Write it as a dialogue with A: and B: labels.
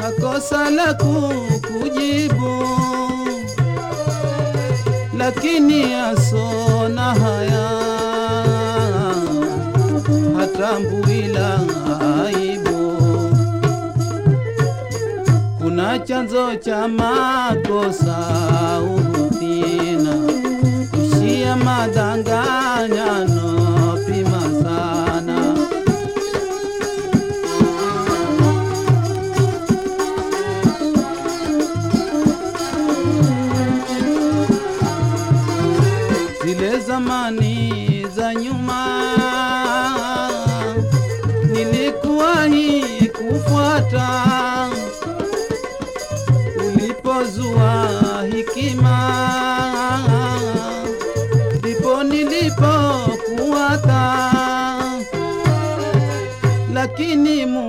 A: kakosa la kukujibu, lakini asona haya hatambui la aibu. Kuna chanzo cha makosa uhuthina, kushia madanganyano, pima sana zile zamani za nyuma nilikuwahi kufuata ulipozua hikima ndipo nilipokuwata lakini mu